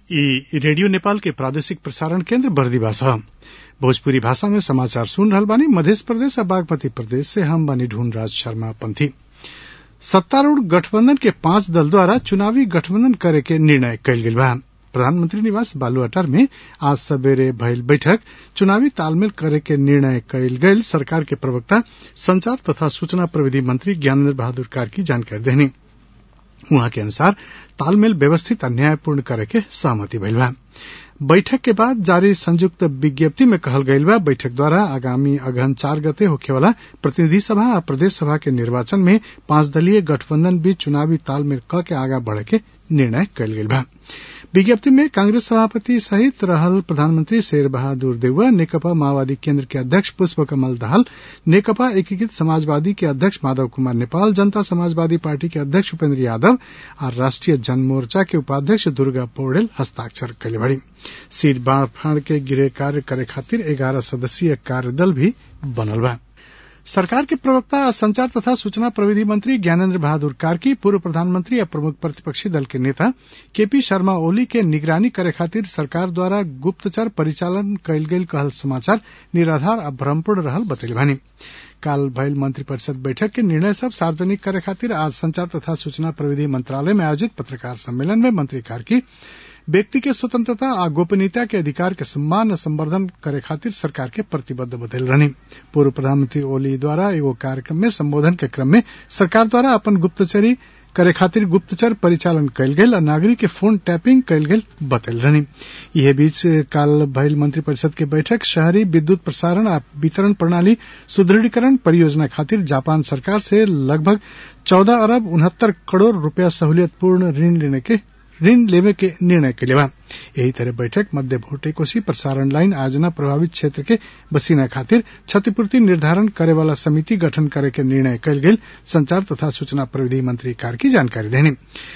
इ रेडियो नेपाल के प्रादेशिक प्रसारण केन्द्र बर्दिवा ह भोजपुरी भाषा में समाचार सुन रहल बानी मधेश प्रदेश आ बागमती प्रदेश से हम बानी ढूंढराज शर्मा पंथी सत्तारूढ़ गठबंधन के पांच दल द्वारा चुनावी गठबंधन करे के निर्णय कइल गेल बा प्रधानमंत्री निवास बालुआटार में आज सबेरे भइल बैठक चुनावी तालमेल करे के निर्णय कइल गइल सरकार के प्रवक्ता संचार तथा सूचना प्रविधि मंत्री ज्ञानेन्द्र बहादुर कार्की जानकारी देहनी उहाँ के अनुसार तालमेल व्यवस्थित आ न्यायपूर्ण करे के सहमति भइल बा बैठक के बाद जारी संयुक्त विज्ञप्ति में कहल गइल बा बैठक द्वारा आगामी अगहन चार गते होखेवाला प्रतिनिधि सभा आ प्रदेश सभा के निर्वाचन में पांच दलीय गठबंधन बीच चुनावी तालमेल क के आगा बढ़े के निर्णय कइल गइल बा विज्ञप्ति में कांग्रेस सभापति सहित रहल प्रधानमंत्री शेर बहादुर देउवा नेकपा माओवादी केन्द्र के अध्यक्ष पुष्प कमल दाहाल नेकपा एकीकृत समाजवादी के अध्यक्ष माधव कुमार नेपाल जनता समाजवादी पार्टी के अध्यक्ष उपेन्द्र यादव आ राष्ट्रिय जनमोर्चा के उपाध्यक्ष दुर्गा पौडेल हस्ताक्षर कइले बाड़ी सीट बांड के गृह कार्य करे खातिर एगारह सदस्यीय कार्यदल भी बनल बा सरकार के प्रवक्ता आ संचार तथा सूचना प्रविधि मंत्री ज्ञानेन्द्र बहादुर कार्की पूर्व प्रधानमंत्री आ प्रमुख प्रतिपक्षी दल के नेता केपी शर्मा ओली के निगरानी करे खातिर सरकार द्वारा गुप्तचर परिचालन कयल गेल कहल समाचार निराधार आ भ्रमपूर्ण रहल बतैले बानी काल भइल मंत्रिपरिषद बैठक के निर्णय सब सार्वजनिक करे खातिर आज संचार तथा सूचना प्रविधि मंत्रालय में आयोजित पत्रकार सम्मेलन में मंत्री कार्की व्यक्ति के स्वतंत्रता आ गोपनीयता के अधिकार के सम्मान आ संवर्धन करे खातिर सरकार के प्रतिबद्ध बतैल रहनी पूर्व प्रधानमंत्री ओली द्वारा एगो कार्यक्रम में संबोधन के क्रम में सरकार द्वारा अपन गुप्तचरी करे खातिर गुप्तचर परिचालन कयल गेल आ नागरिक के फोन टैपिंग कयल गेल बतैल रहनी इहे बीच काल भइल मंत्रिपरिषद के बैठक शहरी विद्युत प्रसारण आ वितरण प्रणाली सुदृढ़ीकरण परियोजना खातिर जापान सरकार से लगभग चौदह अरब उनहत्तर करोड़ रूपया सहूलियतपूर्ण ऋण लेने के ऋण लेवे के निर्णय के बा यही तरह बैठक मध्य भोटे कोसी प्रसारण लाइन आयोजना प्रभावित क्षेत्र के बसीना खातिर क्षतिपूर्ति निर्धारण करे वाला समिति गठन करे के निर्णय कयल गेल संचार तथा सूचना प्रविधि मंत्री कार्की जानकारी देनी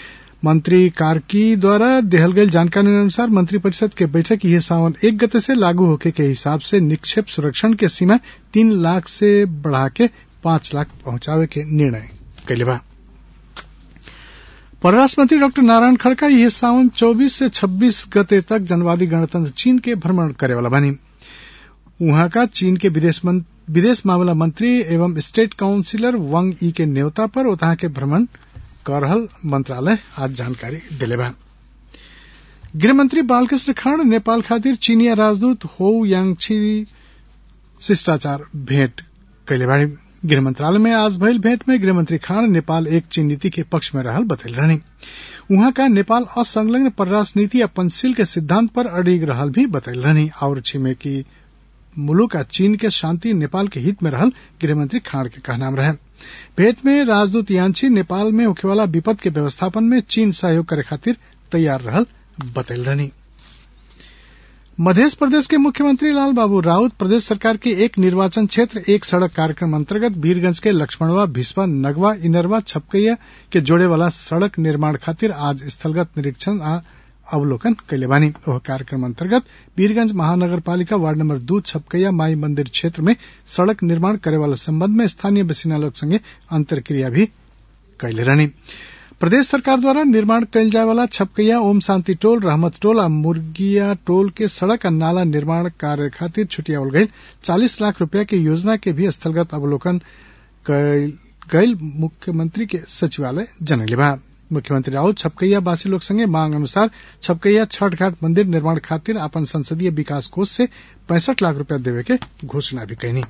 मंत्री कार्की द्वारा देहल गई जानकारी अनुसार मंत्रिपरिषद के बैठक यह सावन एक गते से लागू होके के हिसाब से निक्षेप सुरक्षण के सीमा तीन लाख से बढ़ा के पांच लाख पहुंचावे के निर्णय कैले बा परराष्ट्र मंत्री डॉक्टर नारायण खड़का यह सावन 24 से 26 गते तक जनवादी गणतंत्र चीन के भ्रमण करे वाला बनी वहां का चीन के विदेश विदेश मामला मंत्री एवं स्टेट काउंसिलर वंग ई के न्योता पर ओतहा के भ्रमण कर रहल मंत्रालय आज जानकारी दिले बा गृहमंत्री बालकृष्ण खांड नेपाल खातिर चीनिया राजदूत हो यांगछी शिष्टाचार भेंट कैले बाड़ी गृह मंत्रालय में आज भइल भेंट में गृहमंत्री खान नेपाल एक चीन नीति के पक्ष में रहल बतैल रहनी वहां का नेपाल असंलग्न परराष्ट्र नीति या पंचशील के सिद्धांत पर अडिग रहल भी बतैल रहनी और छिमेकी मुलुक आ चीन के शांति नेपाल के हित में रहल गृहमंत्री खाड़ के कहनाम रहे भेंट में राजदूत यांची नेपाल में होखेवाला विपद के व्यवस्थापन में चीन सहयोग करे खातिर तैयार रहल बतैल रहनी मध्य प्रदेश के मुख्यमंत्री लाल बाबू राउत प्रदेश सरकार के एक निर्वाचन क्षेत्र एक सड़क कार्यक्रम अंतर्गत वीरगंज के लक्ष्मणवा भिस्पा नगवा इनरवा छपकैया के जोड़े वाला सड़क निर्माण खातिर आज स्थलगत निरीक्षण आ अवलोकन कैले बानी ओह कार्यक्रम अंतर्गत वीरगंज महानगर पालिका वार्ड नंबर दू छपकैया माई मंदिर क्षेत्र में सड़क निर्माण करे वाला संबंध में स्थानीय बसिना लोग संगे अंतरक्रिया भी कैले रहनी प्रदेश सरकार द्वारा निर्माण कयल जाय वाला छपकैया ओम शांति टोल रहमत टोल आ मुर्गिया टोल के सड़क आ नाला निर्माण कार्य खातिर छुटियावल गयल चालीस लाख रूपया के योजना के भी स्थलगत अवलोकन गयल मुख्यमंत्री के सचिवालय जनैले बा मुख्यमंत्री राउत छपकैया वासी लोग संगे मांग अनुसार छपकैया छठ घाट मंदिर निर्माण खातिर अपन संसदीय विकास कोष से पैंसठ लाख रूपया देवे के घोषणा भी कैनी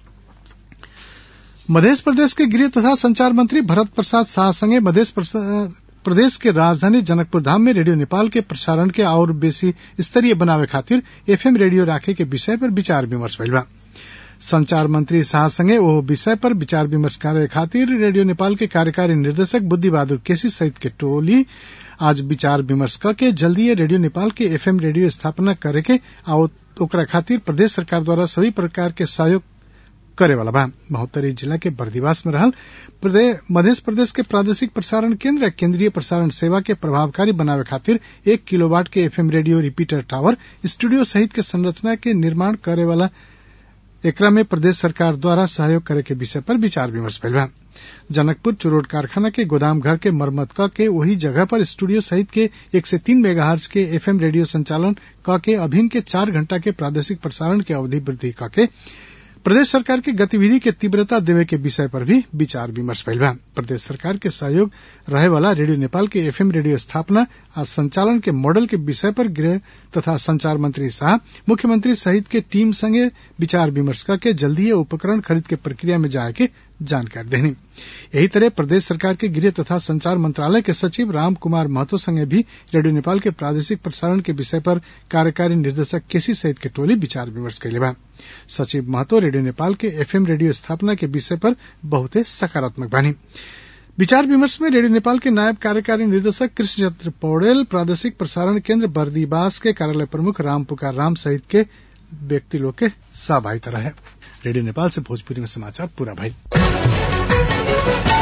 मध्य प्रदेश के गृह तथा संचार मंत्री भरत प्रसाद शाह संगे मध्य प्रदेश के राजधानी जनकपुर धाम में रेडियो नेपाल के प्रसारण के और बेसी स्तरीय बनावे खातिर एफएम रेडियो राखे के विषय पर विचार विमर्श भइल बा संचार मंत्री शाह संगे ओ विषय पर विचार विमर्श करे खातिर रेडियो नेपाल के कार्यकारी निर्देशक बुद्धि बहादुर केसी सहित के टोली आज विचार विमर्श करके जल्दी रेडियो नेपाल के एफएम रेडियो स्थापना करे के आ ओकरा खातिर प्रदेश सरकार द्वारा सभी प्रकार के सहयोग करे वाला बा महोत्तरी जिला के बर्दिवास में रहल मध्य प्रदेश के प्रादेशिक प्रसारण केंद्र केंद्रीय प्रसारण सेवा के प्रभावकारी बनावे खातिर एक किलोवाट के FM radio repeater tower studio सहित के संरचना के निर्माण करे वाला एकरा में प्रदेश सरकार द्वारा सहयोग करे के विषय पर विचार विमर्श भइल बा जनकपुर चुरोट कारखाना के गोदाम घर के मरम्मत क के वही जगह पर स्टूडियो सहित के एक से तीन मेगाहर्ज के एफएम रेडियो संचालन क के अभिन के चार घंटा के प्रादेशिक प्रसारण के अवधि वृद्धि क के प्रदेश सरकार के गतिविधि के तीव्रता देवे के विषय पर भी विचार विमर्श भइल बा प्रदेश सरकार के सहयोग रहे वाला रेडियो नेपाल के एफएम रेडियो स्थापना आ संचालन के मॉडल के विषय पर गृह तथा संचार मंत्री शाह मुख्यमंत्री सहित के टीम संगे विचार विमर्श करके जल्दीए उपकरण खरीद के प्रक्रिया में जाए के जानकारी देनी यही तरह प्रदेश सरकार के गृह तथा संचार मंत्रालय के सचिव राम कुमार महतो संगे भी रेडियो नेपाल के प्रादेशिक प्रसारण के विषय पर कार्यकारी निर्देशक केसी सहित के टोली विचार विमर्श कैले बा सचिव महतो रेडियो नेपाल के एफएम रेडियो स्थापना के विषय पर बहुते सकारात्मक बानी विचार विमर्श में रेडियो नेपाल के नायब कार्यकारी निर्देशक कृष्ण चंद्र पौडेल प्रादेशिक प्रसारण केंद्र बर्दीबास के कार्यालय प्रमुख राम पुकार राम सहित के व्यक्ति लोग के सहभागिता रहे रेडियो नेपाल से भोजपुरी में समाचार पूरा भाई